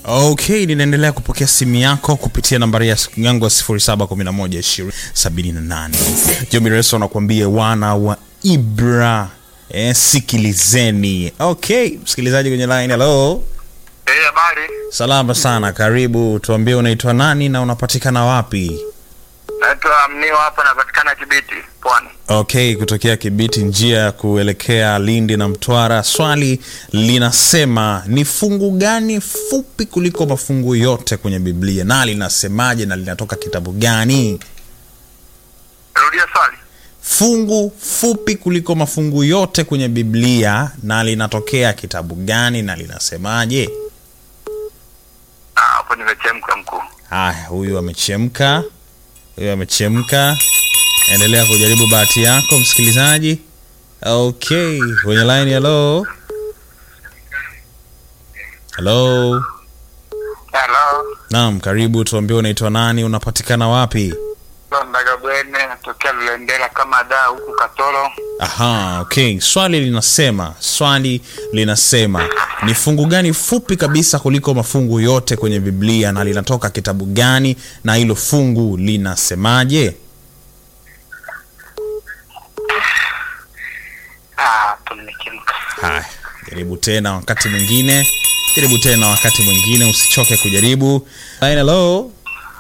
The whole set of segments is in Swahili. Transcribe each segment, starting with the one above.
okay ninaendelea kupokea simu yako kupitia nambari ya yangu ya 711 jomireso anakuambia wana wa ibra eh, sikilizeni okay msikilizaji kwenye line hello Eh, habari. salama sana karibu tuambie unaitwa nani na unapatikana wapi Naitwa Mnio hapa napatikana Kibiti, Pwani. okay kutokea kibiti njia ya kuelekea lindi na mtwara swali linasema ni fungu gani fupi kuliko mafungu yote kwenye biblia na linasemaje na linatoka kitabu gani Rudia swali. fungu fupi kuliko mafungu yote kwenye biblia na linatokea kitabu gani na linasemaje Ah, hapo nimechemka mkuu. haya huyu amechemka huyu amechemka endelea kujaribu bahati yako msikilizaji okay kwenye line hello hello Hello. naam karibu tuambie unaitwa nani unapatikana wapi Londaga Bwene, natokea Lulendela kama da huku Katoro. aha okay swali linasema swali linasema ni fungu gani fupi kabisa kuliko mafungu yote kwenye biblia na linatoka kitabu gani na hilo fungu linasemaje Ah, hapo nimechemka. haya jaribu tena wakati mwingine jaribu tena wakati mwingine usichoke kujaribu Line, hello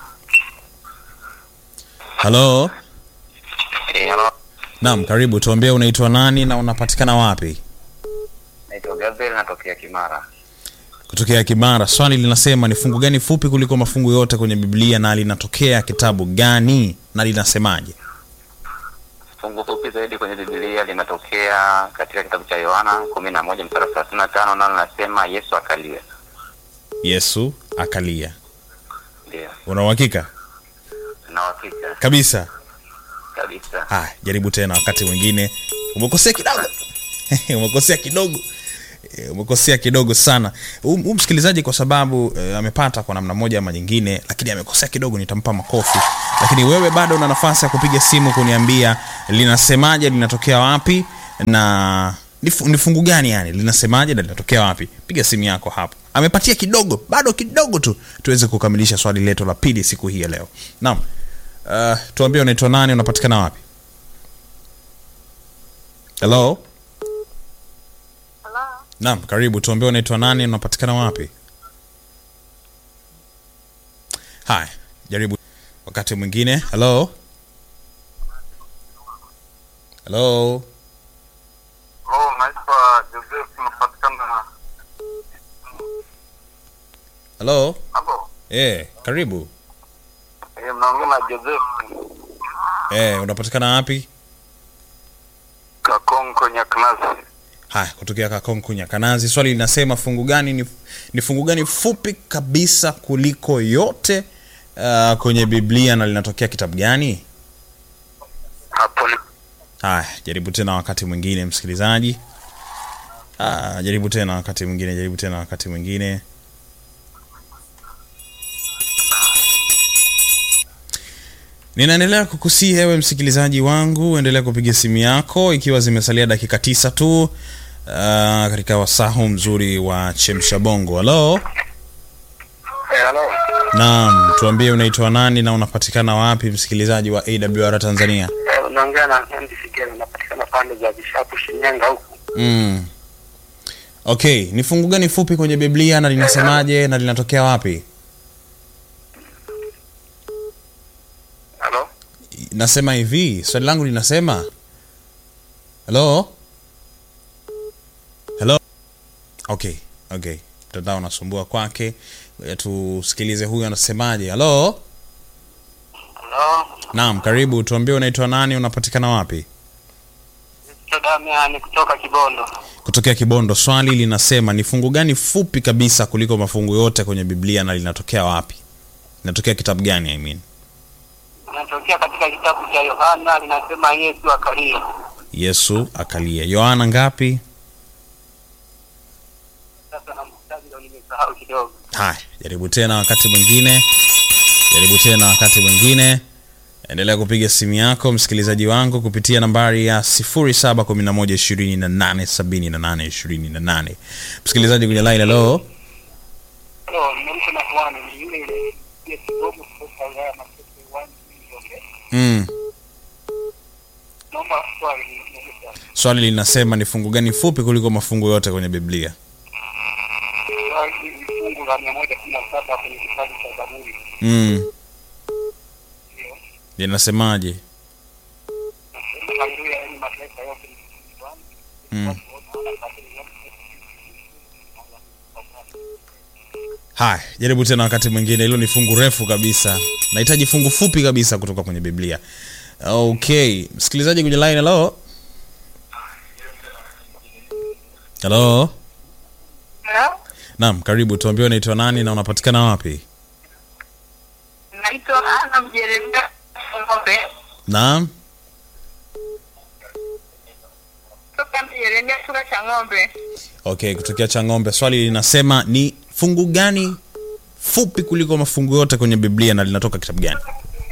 halo Eh, hello. naam karibu tuambie unaitwa nani na unapatikana wapi Naitwa Gabriel natokea Kimara. kutokea kimara swali linasema ni fungu gani fupi kuliko mafungu yote kwenye biblia na linatokea kitabu gani na linasemaje Fungu fupi zaidi kwenye Biblia linatokea katika kitabu cha Yohana kumi na moja mstari thelathini na tano nalo linasema Yesu akalia. yesu akalia Ndio. una uhakika Na uhakika kabisa kabisa. haya jaribu tena wakati mwingine umekosea kidogo umekosea kidogo Eh, umekosea kidogo sana huu huu msikilizaji kwa sababu eh, amepata kwa namna moja ama nyingine lakini amekosea kidogo nitampa makofi lakini wewe bado una nafasi ya kupiga simu kuniambia linasemaje linatokea wapi na ni fu- ni fungu gani yani linasemaje na linatokea wapi piga simu yako hapo amepatia kidogo bado kidogo tu tuweze kukamilisha swali letu la pili siku hii ya leo naam uh, tuambie unaitwa nani unapatikana wapi hello Hello. naam karibu tuambie unaitwa nani unapatikana wapi haya jaribu wakati mwingine hello hello Oh, naitwa Joseph napatikana hello hapo. eh karibu Eh, mnaongea na Joseph eh unapatikana wapi Kakonko Nyaknazi. haya kutokea kakonkunya kanazi swali linasema fungu gani ni, ni fungu gani fupi kabisa kuliko yote uh, kwenye biblia na linatokea kitabu gani Hapo ni haya jaribu tena wakati mwingine msikilizaji ah, jaribu tena wakati mwingine jaribu tena wakati mwingine ninaendelea kukusii hewe msikilizaji wangu endelea kupiga simu yako ikiwa zimesalia dakika tisa tu uh, katika wasahu mzuri wa chemsha bongo halo Eh, hello. naam tuambie unaitwa nani na unapatikana wapi msikilizaji wa awr tanzania Eh, unaongea na Andy Sigela napatikana pande za Bishapu Shinyanga huku. mm. okay ni fungu gani fupi kwenye biblia na linasemaje na linatokea wapi Hello. nasema hivi swali langu linasema helo helo okay okay mtandao unasumbua kwake Ngoja tusikilize huyu anasemaje halo Hello. naam karibu tuambie unaitwa nani unapatikana wapi Damiani kutoka Kibondo. kutokea kibondo swali linasema ni fungu gani fupi kabisa kuliko mafungu yote kwenye biblia na linatokea wapi linatokea kitabu gani I mean? Natokea katika kitabu cha Yohana linasema Yesu akalia. yesu akalia yohana ngapi Sasa na mstari ndio nimesahau kidogo. haya jaribu tena wakati mwingine jaribu tena wakati mwingine endelea kupiga simu yako msikilizaji wangu kupitia nambari ya 711287828 msikilizaji kwenye line halo Halo, nimeamka na kuana ni yule ile ya kidogo kutoka wilaya ya Masese uwanja Njombe. mm. Naomba swali niulize. swali linasema ni fungu gani fupi kuliko mafungu yote kwenye biblia Swali ni fungu la mia moja kumi na saba kwenye kitabu cha Zaburi. mm. Ndio. linasemaje Nasema haleluya, yaani mataifa yote ni mtumishi Bwana. Mm. Watu wote wanapata yote. haya jaribu tena wakati mwingine hilo ni fungu refu kabisa nahitaji fungu fupi kabisa kutoka kwenye biblia okay msikilizaji kwenye line halo halo Hello? naam karibu tuambie unaitwa nani na unapatikana wapi Naitwa Ana Mjeremia Ng'ombe. naam Toka Mjeremia Sura cha Ng'ombe. okay kutokea cha ng'ombe swali linasema ni fungu gani fupi kuliko mafungu yote kwenye biblia na linatoka kitabu gani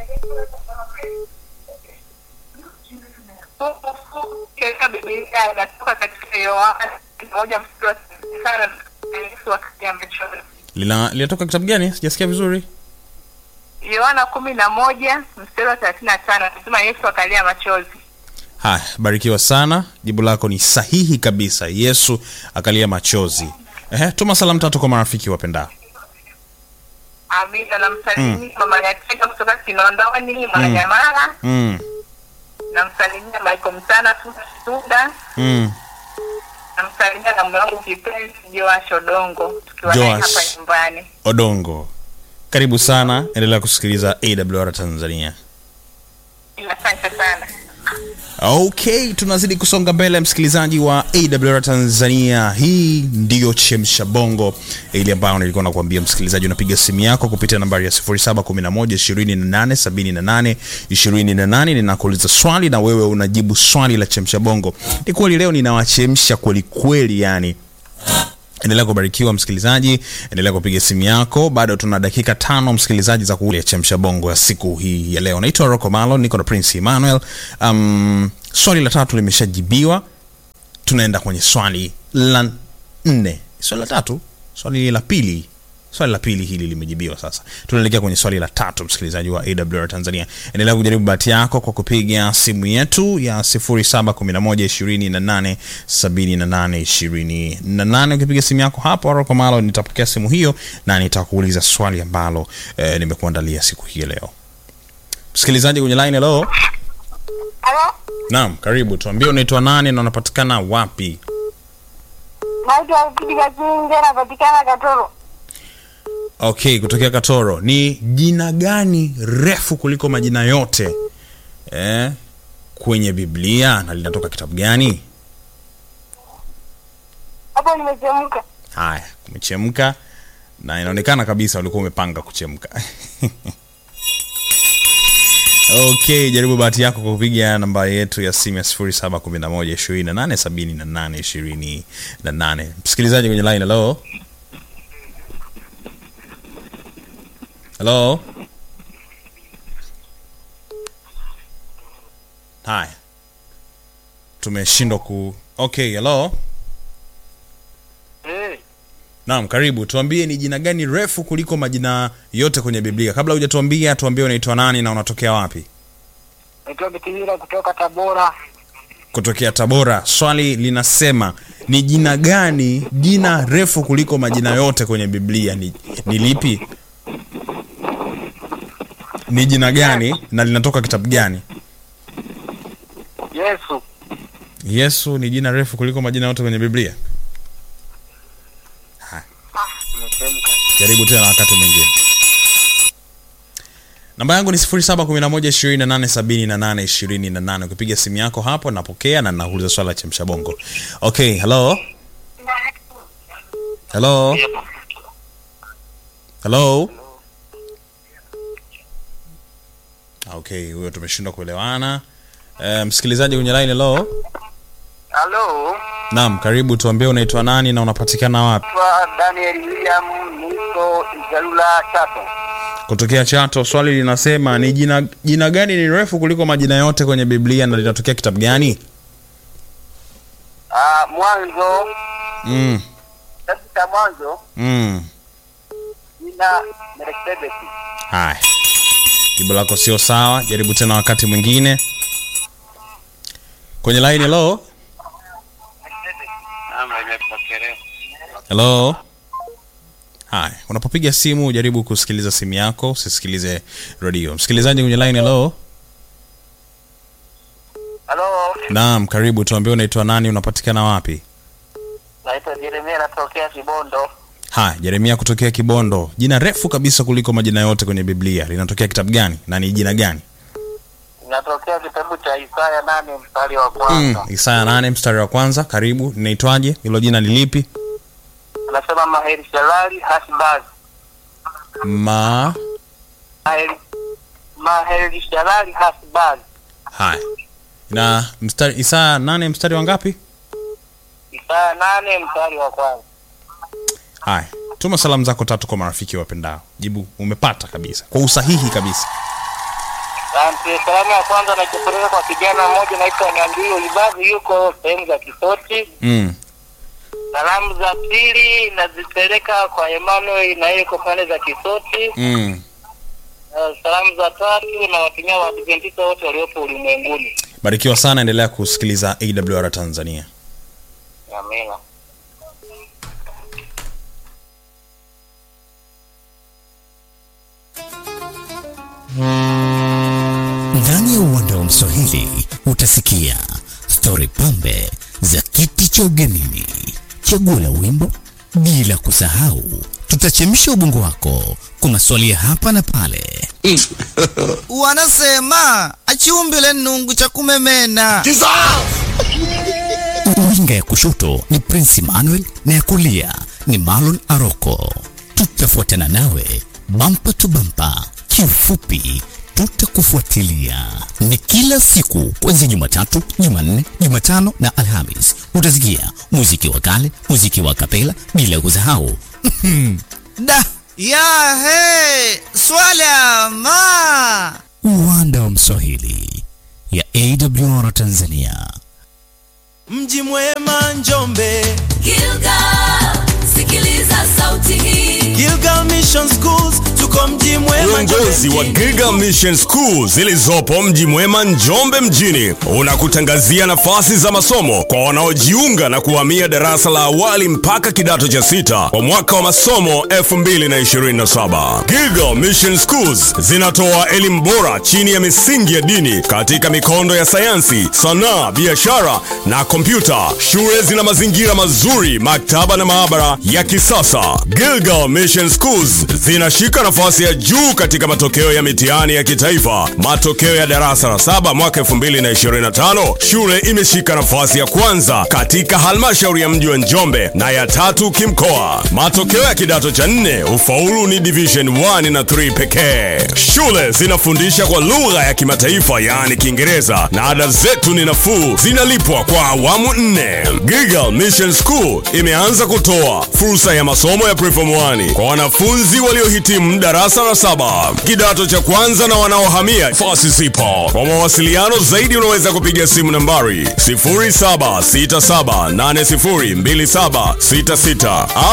Fungu fungu katika Biblia inatoka katika Yohana moja mstari wa sana na Yesu akaja amechora. Lina, linatoka kitabu gani sijasikia vizuri Yohana kumi na moja mstari wa thelathini na tano anasema Yesu akalia machozi. haya barikiwa sana jibu lako ni sahihi kabisa yesu akalia machozi Ehe, tuma salamu tatu kwa marafiki wapendao Amina namsalimia mama Nyatega kutoka Kinondoni Mwananyamala. mm, Namsalimia Michael Msana Suda. mm. Namsalimia na mume wangu kipenzi Joash Odongo tukiwa naye Joash. hapa nyumbani. odongo karibu sana endelea kusikiliza awr tanzania Asante sana. okay tunazidi kusonga mbele msikilizaji wa awr tanzania hii ndiyo chemsha bongo ile ambayo nilikuwa nakuambia msikilizaji unapiga simu yako kupitia nambari ya 711287828 ninakuuliza swali na wewe unajibu swali la chemsha bongo ni kweli leo ninawachemsha kwelikweli yani endelea kubarikiwa msikilizaji endelea kupiga simu yako bado tuna dakika tano msikilizaji za kuulia chemsha bongo ya siku hii ya leo naitwa rocco malo niko na prince emmanuel um, swali la tatu limeshajibiwa tunaenda kwenye swali la nne swali la tatu swali la pili swali la pili hili limejibiwa sasa tunaelekea kwenye swali la tatu msikilizaji wa awr tanzania endelea kujaribu bahati yako kwa kupiga simu yetu ya 711287828 ukipiga simu yako hapo aroko malo nitapokea simu hiyo na nitakuuliza swali ambalo eh, nimekuandalia siku hii ya leo msikilizaji kwenye line hello Halo, naam karibu tuambie unaitwa nani na unapatikana wapi naitwa Kidiga Kinge, napatikana Katoro. okay kutokea katoro ni jina gani refu kuliko majina yote eh, kwenye biblia na linatoka kitabu gani Hapo nimechemka. haya kumechemka na inaonekana kabisa ulikuwa umepanga kuchemka okay jaribu bahati yako kwa kupiga namba yetu ya simu ya 711287828 msikilizaji kwenye line hello hello haya tumeshindwa ku okay hello Eh, naam karibu tuambie ni jina gani refu kuliko majina yote kwenye biblia kabla hujatuambia tuambie unaitwa nani na unatokea wapi naitwa Bitimira kutoka Tabora. kutokea tabora swali linasema ni jina gani jina refu kuliko majina yote kwenye biblia ni, ni lipi ni jina gani na linatoka kitabu gani Yesu. yesu ni jina refu kuliko majina yote kwenye biblia Ha, Nimechemka. jaribu tena wakati mwingine namba yangu ni 711287828 ukipiga simu yako hapo napokea na nauliza swala la chemsha bongo okay hello hello hello okay huyo tumeshindwa kuelewana uh, msikilizaji kwenye line hello Halo, naam karibu tuambie unaitwa nani na unapatikana wapi naitwa Daniel William, niko Igalula Chato. kutokea chato swali linasema ni jina jina gani ni refu kuliko majina yote kwenye biblia na linatokea kitabu gani Ah, mwanzo mm, kitabu cha mwanzo mm. na Melkisedeki. haya jibu lako sio sawa jaribu tena wakati mwingine kwenye line hello Naam, nimepokelewa. hello haya unapopiga simu jaribu kusikiliza simu yako usisikilize redio msikilizaji kwenye line hello Halo, naam karibu tuambie unaitwa nani unapatikana wapi naitwa Jeremia, natokea Kibondo. haya jeremia kutokea kibondo jina refu kabisa kuliko majina yote kwenye biblia linatokea kitabu gani na ni jina gani Natokea kitabu cha Isaya nane mstari wa mm, kwanza. isaya nane mstari wa kwanza karibu linaitwaje hilo jina ni lipi Anasema Maheri Shalali Hasbaz. ma Maheri Maheri Shalali Hasbaz. haya na mstari isaya nane mstari wa ngapi Isaya nane mstari wa kwanza. haya tuma salamu zako tatu kwa marafiki wapendao jibu umepata kabisa kwa usahihi kabisa Asante. Salamu ya kwanza naipeleka kwa kijana mmoja naitwa Nyandui Olivazi, yuko sehemu za Kisoti. mm. Salamu za pili nazipeleka kwa Emmanuel na yeye yuko pande za Kisoti. Mm. Uh, salamu za tatu na watumia Waadventista wote waliopo ulimwenguni. barikiwa sana endelea kusikiliza awr tanzania Amina. Ndani ya uwanda wa Mswahili utasikia stori pambe za kiti cha ugenini, chaguo la wimbo, bila kusahau tutachemsha ubongo wako kwa maswali ya hapa na pale. wanasema achiumbile nungu cha kumemena Winga ya kushoto ni Prince Emmanuel na ya kulia ni Marlon Aroko. Tutafuatana nawe bampa tu bampa, kiufupi tutakufuatilia. Ni kila siku kuanzia Jumatatu, Jumanne, Jumatano na Alhamis. Utasikia muziki wa kale, muziki wa kapela, bila kusahau da ya he swala ma uwanda wa Mswahili ya AWR Tanzania. mji mwema Njombe Gilgal, sikiliza sauti hii. Gilgal Mission Schools tuko mji mwema Uongozi wa Giga Mission School zilizopo mji mwema Njombe mjini unakutangazia nafasi za masomo kwa wanaojiunga na kuhamia darasa la awali mpaka kidato cha sita kwa mwaka wa masomo 2027. Giga Mission Schools zinatoa elimu bora chini ya misingi ya dini katika mikondo ya sayansi, sanaa, biashara na kompyuta. Shule zina mazingira mazuri, maktaba na maabara ya kisasa. Gilgal Mission Schools zinashika nafasi ya juu katika matokeo ya mitihani ya kitaifa. Matokeo ya darasa la saba mwaka 2025, shule imeshika nafasi ya kwanza katika halmashauri ya mji wa Njombe na ya tatu kimkoa. Matokeo ya kidato cha nne, ufaulu ni division 1 na 3 pekee. Shule zinafundisha kwa lugha ya kimataifa yaani Kiingereza na ada zetu ni nafuu, zinalipwa kwa awamu nne. Gigal Mission School imeanza kutoa fursa ya masomo ya preform 1 kwa wanafunzi waliohitimu darasa la saba, kidato cha kwanza na wanaohamia fasi zipo. Kwa mawasiliano zaidi unaweza kupiga simu nambari 0767802766